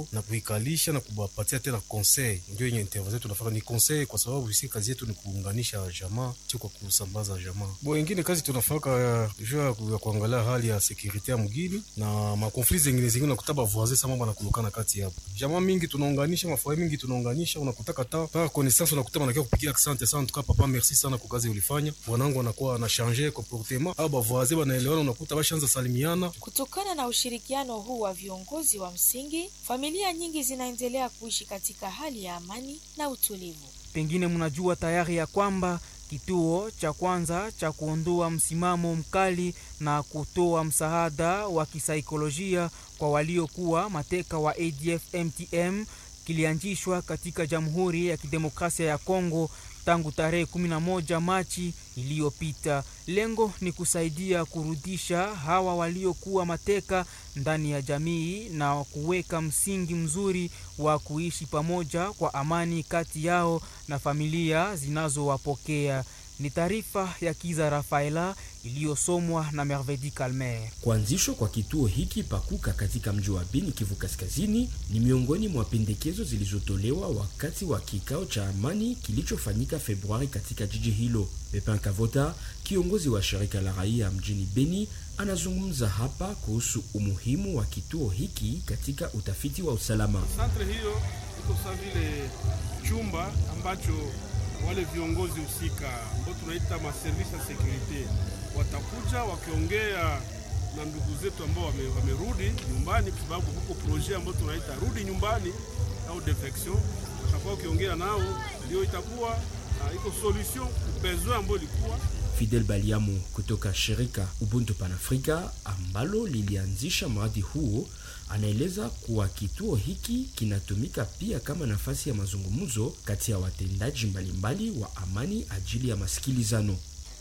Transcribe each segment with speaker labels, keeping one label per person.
Speaker 1: na kuikalisha na kubapatia tena conseil. Ndio yenye intervention tunafanya ni conseil, kwa sababu sisi kazi yetu ni kuunganisha jamaa, sio kwa kusambaza jamaa. Bo ingine kazi tunafaka juu ya kuangalia hali ya security ya mgini na makonflit zingine zingine, unakuta bavoisin sama banakulukana kati yapo jamaa mingi, tunaunganisha mafua mingi, tunaunganisha unakutaka ta par connaissance, unakuta banakia kupigia asante sana, tuka papa merci sana kwa kazi ulifanya, bwanangu anakuwa ana changer comportement au bavoisin banaelewana, unakuta bashaanza salimiana.
Speaker 2: Kutokana na ushirikiano huu wa viongozi wa msingi, familia nyingi zinaendelea kuishi katika hali ya amani na utulivu.
Speaker 3: Pengine mnajua tayari ya kwamba kituo cha kwanza cha kuondoa msimamo mkali na kutoa msaada wa kisaikolojia kwa waliokuwa mateka wa ADF MTM kilianzishwa katika Jamhuri ya Kidemokrasia ya Kongo tangu tarehe 11 Machi iliyopita. Lengo ni kusaidia kurudisha hawa waliokuwa mateka ndani ya jamii na kuweka msingi mzuri wa kuishi pamoja kwa amani kati yao na familia zinazowapokea. Ni taarifa ya Kiza Rafaela iliyosomwa na Mervedi Calmer.
Speaker 4: Kuanzishwa kwa kituo hiki pakuka katika mji wa Beni, Kivu Kaskazini, ni miongoni mwa pendekezo zilizotolewa wakati wa kikao cha amani kilichofanyika Februari katika jiji hilo. Pepin Kavota, kiongozi wa shirika la raia mjini Beni, anazungumza hapa kuhusu umuhimu wa kituo hiki katika utafiti wa usalama.
Speaker 5: Santre hiyo iko sawa vile chumba ambacho wale viongozi husika ambao tunaita maservisi ya sekurite watakuja wakiongea na ndugu zetu ambao wame, wamerudi nyumbani, kwa sababu huko projet ambao tunaita rudi nyumbani au defection, watakuwa wakiongea nao, ndio itakuwa uh, iko solution besoin ambayo ilikuwa
Speaker 4: Fidel Baliamu kutoka shirika Ubuntu Panafrika ambalo lilianzisha mradi huo anaeleza kuwa kituo hiki kinatumika pia kama nafasi ya mazungumzo kati ya watendaji mbalimbali wa amani ajili ya masikilizano.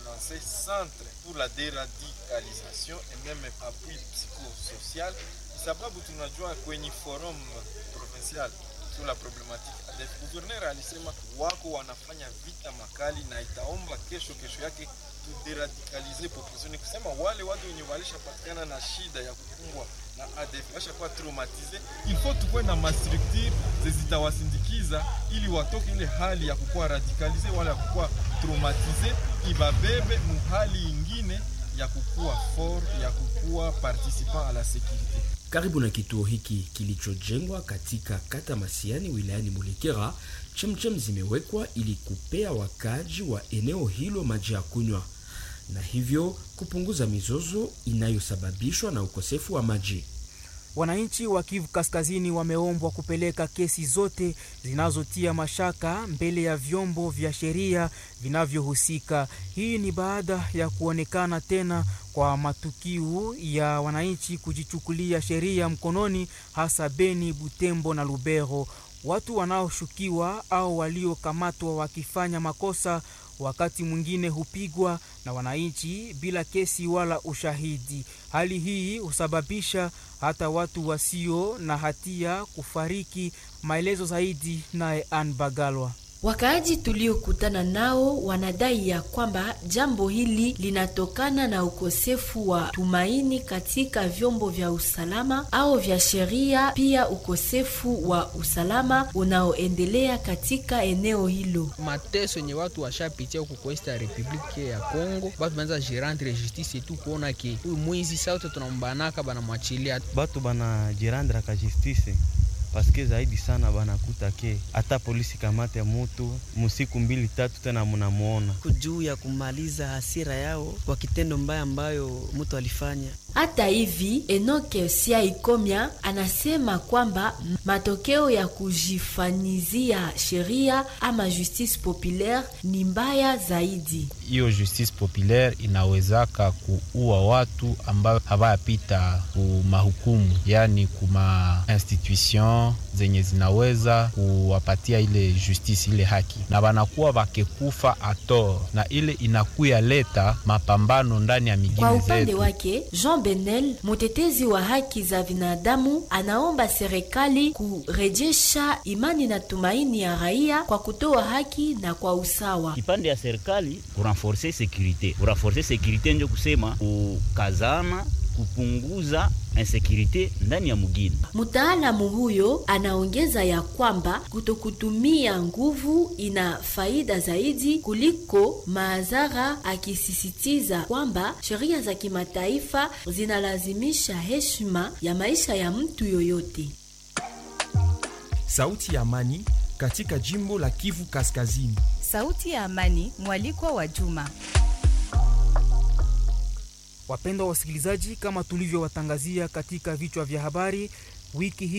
Speaker 6: centre pour la déradicalisation et même appui psychosocial, sababu tunajua kwenye forum provincial sur la problematique ADF, gouverneur alisema wako wanafanya vita makali na itaomba kesho kesho yake tuderadikalize population, ni kusema wale watu wenye walishapatikana na shida ya kukumbwa na ADF washakuwa traumatize, il faut tukuwe na mastructure zitawasindikiza ili watoke ile hali ya kukuwa radikalize wala ya kukuwa traumatize, ibabebe muhali ingine ya kukuwa fort ya kukuwa participant à la sécurité.
Speaker 4: Karibu na kituo hiki kilichojengwa katika kata Masiani wilayani Mulekera, chemchem zimewekwa ili kupea wakaaji wa eneo hilo maji ya kunywa na hivyo kupunguza mizozo inayosababishwa na ukosefu wa maji.
Speaker 3: Wananchi wa Kivu Kaskazini wameombwa kupeleka kesi zote zinazotia mashaka mbele ya vyombo vya sheria vinavyohusika. Hii ni baada ya kuonekana tena kwa matukio ya wananchi kujichukulia sheria mkononi, hasa Beni, Butembo na Lubero. Watu wanaoshukiwa au waliokamatwa wakifanya makosa wakati mwingine hupigwa na wananchi bila kesi wala ushahidi. Hali hii husababisha hata watu wasio na hatia kufariki. Maelezo zaidi naye Ann Bagalwa.
Speaker 7: Wakaaji tuliokutana nao wanadai ya kwamba jambo hili linatokana na ukosefu wa tumaini katika vyombo vya usalama au vya sheria, pia ukosefu wa usalama unaoendelea katika eneo hilo.
Speaker 8: mateso yenye watu washapitia huku kwa East Republique ya Congo, batu banza jirandre justice yetu kuona ke huyu mwizi sauti tunambanaka banamwachilia
Speaker 9: batu banajirandra ka justice paske zaidi sana banakuta ke hata polisi kamate mutu musiku mbili tatu tena munamuona
Speaker 10: juu ya kumaliza hasira yao kwa kitendo mbaya ambayo mtu alifanya.
Speaker 7: Hata hivi Enoke Siaikomya anasema kwamba matokeo ya kujifanyizia sheria ama justice populaire ni mbaya zaidi.
Speaker 11: Hiyo justice populaire inawezaka kuua watu ambayo hawayapita ku mahukumu, yani kuma institution zenye zinaweza kuwapatia ile justice ile haki, na wanakuwa wakekufa ator, na ile inakuya leta mapambano ndani ya
Speaker 7: Kwa
Speaker 11: migini
Speaker 7: upande
Speaker 11: zetu.
Speaker 7: wake Jean Benel, mtetezi wa haki za binadamu, anaomba serikali kurejesha imani na tumaini ya raia kwa kutoa haki na kwa usawa.
Speaker 12: kipande ya serikali kurenforce securite kurenforce securite njo kusema kukazana kupunguza insekurite ndani ya mugini.
Speaker 7: Mtaalamu huyo anaongeza ya kwamba kutokutumia nguvu ina faida zaidi kuliko madhara, akisisitiza kwamba sheria za kimataifa zinalazimisha heshima ya maisha ya mtu yoyote.
Speaker 13: Sauti ya amani katika jimbo la Kivu Kaskazini.
Speaker 14: Sauti ya amani, mwalikwa wa Juma.
Speaker 3: Wapendwa wasikilizaji, kama tulivyowatangazia katika vichwa vya habari wiki hii